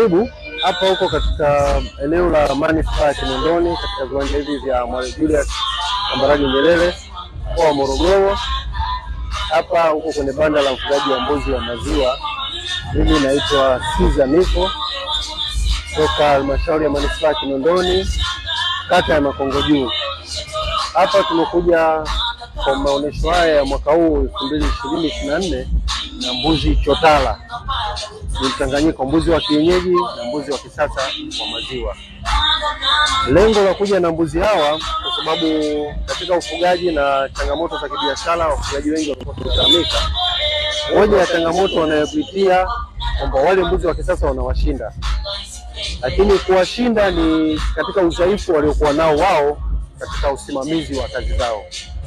Karibu hapa huko katika eneo la manispaa ya Kinondoni katika viwanja hivi vya Mwalimu Julius Kambarage Nyerere mkoa wa Morogoro. Hapa huko kwenye banda la mfugaji wa mbuzi wa maziwa. Mimi naitwa Siza Niko toka halmashauri ya manispaa ya Kinondoni kata ya Makongo Juu. Hapa tumekuja kwa maonyesho haya ya mwaka huu elfu mbili ishirini ishirini na nne na mbuzi chotara ni mchanganyiko mbuzi wa kienyeji na mbuzi wa kisasa wa maziwa. Lengo la kuja na mbuzi hawa kwa sababu katika ufugaji na changamoto za kibiashara, wafugaji wengi wamekuwa wakilalamika. Moja ya changamoto wanayopitia kwamba wale mbuzi wa kisasa wanawashinda, lakini kuwashinda ni katika udhaifu waliokuwa nao wao katika usimamizi wa kazi zao.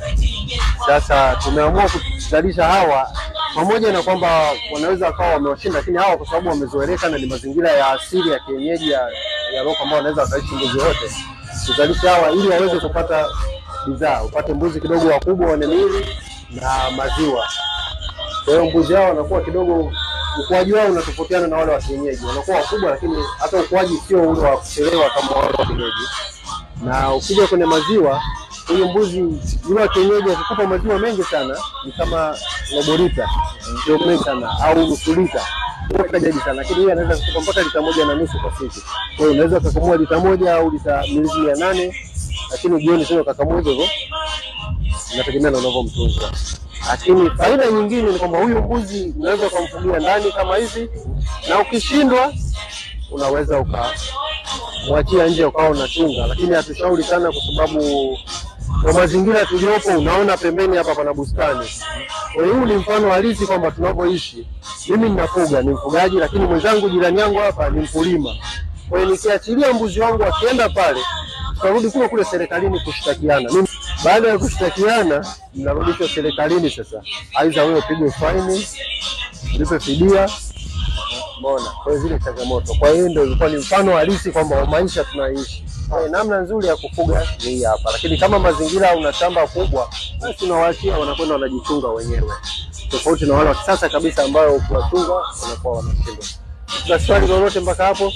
Sasa tumeamua kuzalisha hawa pamoja na kwamba wanaweza wakawa wamewashinda, lakini hawa kwa sababu wamezoeleka na ni mazingira ya asili ya kienyeji ya, ya loko ambao wanaweza wakaishi mbuzi wote, tuzalisha hawa ili waweze kupata bidhaa, upate mbuzi kidogo wakubwa wenye miili na maziwa. Kwa hiyo mbuzi hao wanakuwa kidogo, ukuaji wao unatofautiana na wale wa kienyeji, wanakuwa wakubwa, lakini hata ukuaji sio ule wa kuchelewa kama wale wa kienyeji. Na ukija kwenye maziwa huyu mbuzi yule wa kienyeji akikupa maziwa mengi sana ni kama robo lita ndio mengi sana au nusu lita jadi sana, lakini yeye anaweza kukupa mpaka lita moja na nusu kwa siku. Kwa hiyo unaweza ukakamua lita moja au lita milizi mia nane lakini jioni tena ukakamua hivyo hivyo, inategemea na unavyomtunza. Lakini faida nyingine ni kwamba huyu mbuzi unaweza ukamfugia ndani kama hivi, na ukishindwa unaweza ukamwachia nje ukawa unachunga, lakini hatushauri sana kwa sababu kwa mazingira tuliopo, unaona pembeni hapa pana bustani. Kwa hiyo huu ni mfano halisi kwamba tunavyoishi. Mimi ninafuga, ni mfugaji, lakini mwenzangu jirani yangu hapa ni mkulima. Kwa hiyo nikiachilia mbuzi wangu akienda pale, tutarudi kule kule serikalini kushtakiana. Mimi baada ya kushtakiana, mnarudishwa serikalini. Sasa aidha wewe upigwe faini, ulipe fidia Umeona, kwa hiyo zile changamoto. Kwa hiyo ndio ilikuwa ni mfano halisi kwamba wa maisha tunaishi. Kwa hiyo namna nzuri ya kufuga ni hii hapa, lakini kama mazingira una shamba kubwa, basi unawaachia wanakwenda wanajichunga wenyewe, tofauti na wale wa kisasa kabisa ambayo ukiwachunga wanakuwa wanashindwa. Kuna swali lolote mpaka hapo?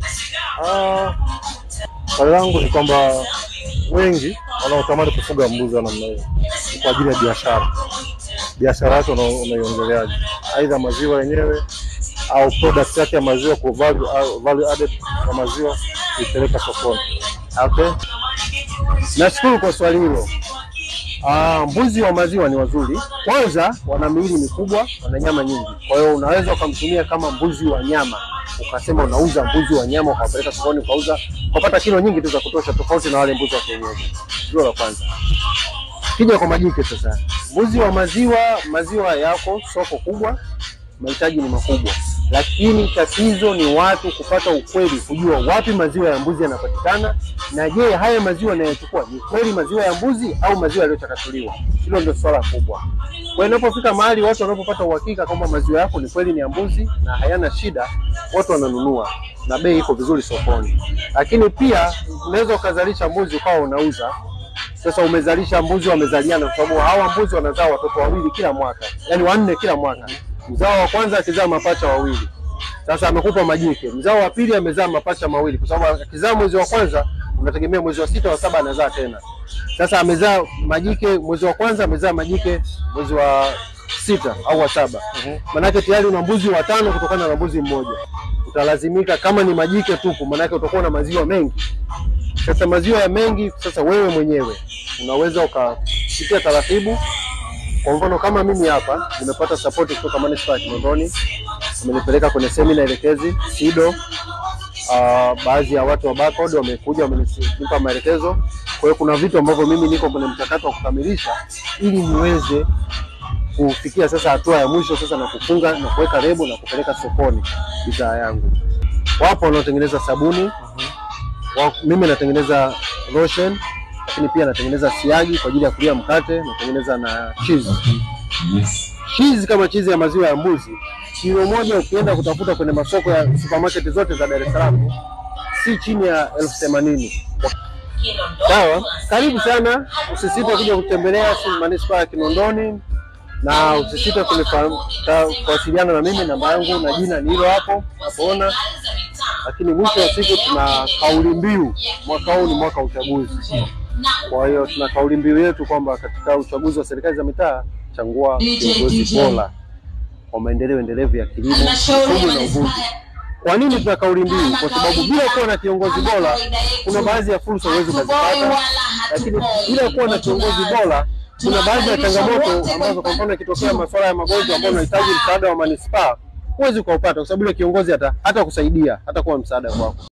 Ah, swali langu ni kwamba wengi wanaotamani kufuga mbuzi wa namna hiyo ni kwa ajili ya biashara. Biashara yake una- unaiongeleaje? Aidha maziwa yenyewe au product yake ya maziwa kwa value, au value added ya maziwa kuipeleka sokoni. Okay. Nashukuru kwa swali hilo. Ah, mbuzi wa maziwa ni wazuri. Kwanza wana miili mikubwa, wana nyama nyingi. Kwa hiyo unaweza ukamtumia kama mbuzi wa nyama, ukasema unauza mbuzi wa nyama ukawapeleka sokoni ukauza, ukapata kilo nyingi tu za kutosha, tofauti na wale mbuzi wa kienyeji. Hilo la kwanza. Kija kwa majike sasa, mbuzi wa maziwa, maziwa yako soko kubwa, mahitaji ni makubwa, lakini tatizo ni watu kupata ukweli, kujua wapi maziwa ya mbuzi yanapatikana, na je, haya maziwa yanayochukua ni kweli maziwa ya mbuzi au maziwa yaliyochakatuliwa? Hilo ndio swala kubwa. Kwa hiyo inapofika mahali watu wanapopata uhakika kwamba maziwa yako ni kweli ni ya mbuzi na hayana shida, watu wananunua na bei iko vizuri sokoni. Lakini pia unaweza ukazalisha mbuzi ukawa unauza sasa umezalisha mbuzi wamezaliana, kwa sababu hawa mbuzi wanazaa watoto wawili kila mwaka, yaani wanne kila mwaka. Mzao wa kwanza akizaa mapacha wawili, sasa amekupa majike. Mzao wa pili amezaa mapacha mawili, kwa sababu akizaa mwezi wa kwanza unategemea mwezi wa sita wa saba anazaa tena. Sasa amezaa majike mwezi wa kwanza, amezaa majike mwezi wa sita au wa saba. Manake tayari una mbuzi watano kutokana na mbuzi mmoja. Utalazimika kama ni majike tupu, manake utakuwa na maziwa mengi. Sasa maziwa ya mengi, sasa wewe mwenyewe unaweza ukapitia taratibu. Kwa mfano kama mimi hapa nimepata support kutoka manispaa ya Kinondoni, wamenipeleka kwenye semina elekezi SIDO. Uh, baadhi ya watu wa barcode wamekuja wamenipa maelekezo. Kwa hiyo kuna vitu ambavyo mimi niko kwenye mchakato wa kukamilisha ili niweze kufikia sasa hatua ya mwisho sasa na kufunga na kuweka lebo na kupeleka sokoni bidhaa yangu. Wapo wanaotengeneza sabuni wa, mimi natengeneza lotion, lakini pia natengeneza siagi kwa ajili ya kulia mkate, natengeneza na cheese. Cheese kama cheese ya maziwa ya mbuzi, kilo moja ukienda kutafuta kwenye masoko ya supermarket zote za Dar es Salaam si chini ya elfu themanini. Sawa, karibu sana, usisite kuja kutembelea manispaa ya Kinondoni na usisite kunifahamu- ta- kuwasiliana na mimi. Namba yangu na jina ni hilo hapo unapoona, lakini mwisho wa siku tuna kauli mbiu, mwaka huu ni mwaka wa uchaguzi. Kwa hiyo tuna kauli mbiu yetu kwamba katika uchaguzi wa serikali za mitaa, chagua kiongozi bora kwa maendeleo endelevu ya kilimo, uchumi na uvuvi. Kwa nini tuna kauli mbiu? Kwa sababu bila kuwa na kiongozi bora, kuna baadhi ya fursa huwezi ukazipata, lakini bila kuwa na kiongozi bora, kuna baadhi ya changamoto ambazo, kwa mfano, ikitokea masuala ya magonjwa ambayo unahitaji msaada wa manispaa, huwezi ukaupata, kwa sababu ile kiongozi hata hata kusaidia hata kuwa msaada kwako.